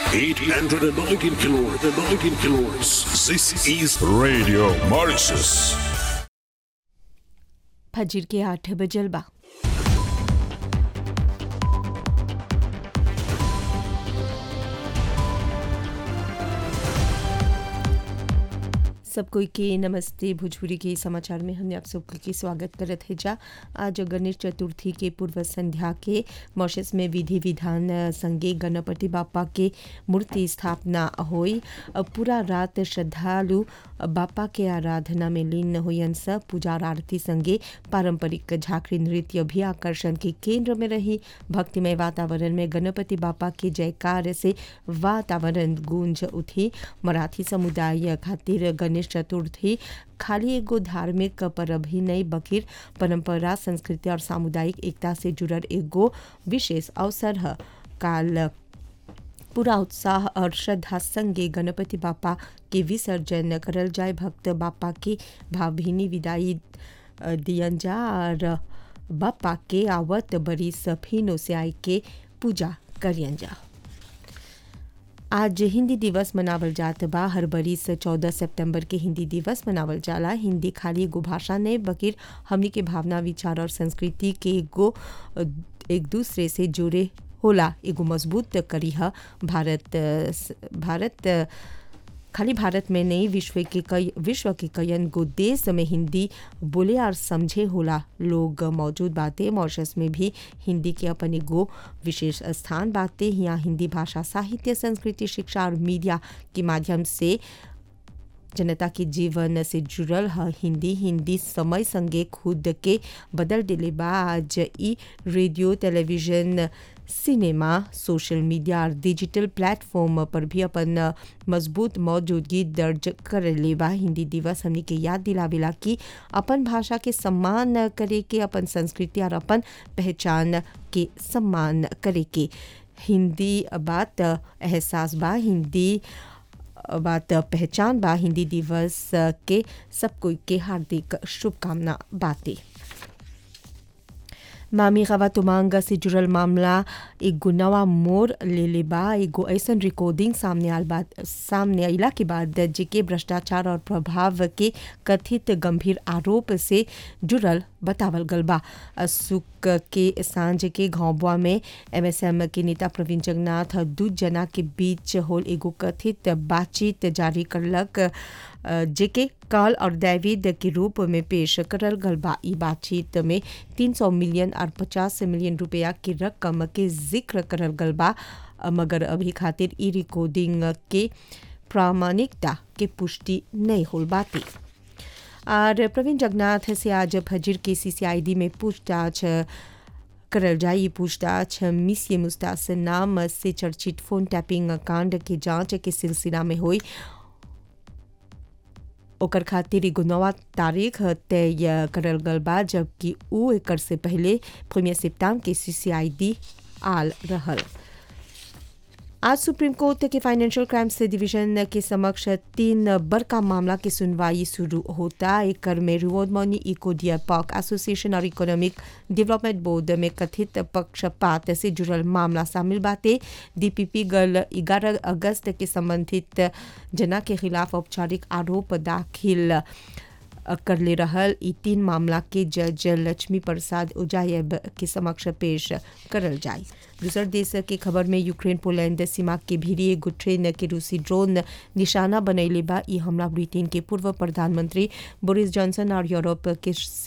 819 kilohertz. 19 kilohertz. This is Radio Mauritius. फजर के आठ बजल बा सब कोई के नमस्ते भोजपुरी के समाचार में हमने आप सबके स्वागत करत है जा आज गणेश चतुर्थी के पूर्व संध्या के मॉरिशस में विधि विधान संगे गणपति बापा के मूर्ति स्थापना होई पूरा रात श्रद्धालु बापा के आराधना में लीन होयन स पूजा और आरती संगे पारंपरिक झांकरी नृत्य भी आकर्षण के केंद्र में रही भक्तिमय वातावरण में गणपति बापा के जयकार से वातावरण गूंज उठी मराठी समुदाय खातिर गणेश चतुर्थी खाली एगो धार्मिक पर्व ही नहीं बकिर परंपरा संस्कृति और सामुदायिक एकता से जुड़ल एगो विशेष अवसर है काल पूरा उत्साह और श्रद्धा संगे गणपति बापा के विसर्जन करल जाए भक्त बापा की भावभीनी विदाई दियन जा और बापा के आवत बड़ी सफीनों से आई के पूजा करियन जा आज हिंदी दिवस मनावल जात बा हर बरिस चौदह सितंबर के हिंदी दिवस मनावल जाला हिंदी खाली एगो भाषा नहीं बकिर हमनी के भावना विचार और संस्कृति के एगो एक दूसरे से जुड़े होला एगो मजबूत करी है भारत भारत खाली भारत में नहीं विश्व के कई विश्व के कईन गो देश में हिंदी बोले और समझे होला लोग मौजूद बातें मॉरिशस में भी हिंदी के अपन एगो विशेष स्थान बातें यहाँ हिंदी भाषा साहित्य संस्कृति शिक्षा और मीडिया के माध्यम से जनता के जीवन से जुड़ल है हिंदी हिंदी समय संगे खुद के बदल दिले बा आज ई radio television cinema social media और डिजिटल प्लेटफॉर्म पर भी अपन मजबूत मौजूदगी दर्ज कर ले बा हिंदी दिवस हमने के याद दिलावेला कि अपन भाषा के सम्मान करे के अपन संस्कृति और अपन पहचान के सम्मान करे के हिंदी बात एहसास बा हिंदी बात पहचान बा हिंदी दिवस के सब कोई के हार्दिक शुभकामना बातें मामी गवा तुमांग से जुड़ल मामला एगो नवा मोर ले ले बा एगो ऐसन रिकॉर्डिंग सामने आल बाद सामने अला के बाद जेके भ्रष्टाचार और प्रभाव के कथित गंभीर आरोप से जुड़ल बतावल गल बा सुख के सांझ के घौबुआ में एमएसएम के नेता प्रवीण जगन्नाथ दू जना के बीच होल एगो कथित बातचीत जारी करलक जेके काल और दैविद के रूप में पेश करल गल बा ई बातचीत में 300 मिलियन और 50 मिलियन रुपया की रकम के जिक्र करल गल बा मगर अभी खातिर ई रिकॉर्डिंग के प्रामाणिकता के पुष्टि नहीं होल बाती और प्रवीण जगन्नाथ से आज फजर के सीसीआईडी में पूछताछ करल जाई पूछताछ मिसिए मुस्तास नाम से चर्चित फोन टैपिंग कांड के जांच के सिलसिला में हुई ओकर खातिर एगो नवा तारीख तय करल गल बा जबकि उ एकर से पहले प्रीमियर सिप्ताम के सीसीआईडी आल रहल आज सुप्रीम कोर्ट के फाइनेंशियल क्राइम्स डिवीजन के समक्ष तीन बड़का मामला की सुनवाई शुरू होता एक में reward money eco deer park association और इकोनॉमिक डेवलपमेंट बोर्ड में कथित पक्षपात से जुड़ल मामला शामिल बातें डीपीपी गल 11 अगस्त के संबंधित जना के खिलाफ औपचारिक आरोप दाखिल कर ले रहल ई तीन मामला के जज लक्ष्मी प्रसाद उजायब के समक्ष पेश करल जाए दूसर देश के खबर में यूक्रेन पोलैंड सीमा के भीरी एगो ट्रेन के रूसी ड्रोन निशाना बनैले बा ई हमला ब्रिटेन के पूर्व प्रधानमंत्री बोरिस जॉनसन और यूरोप के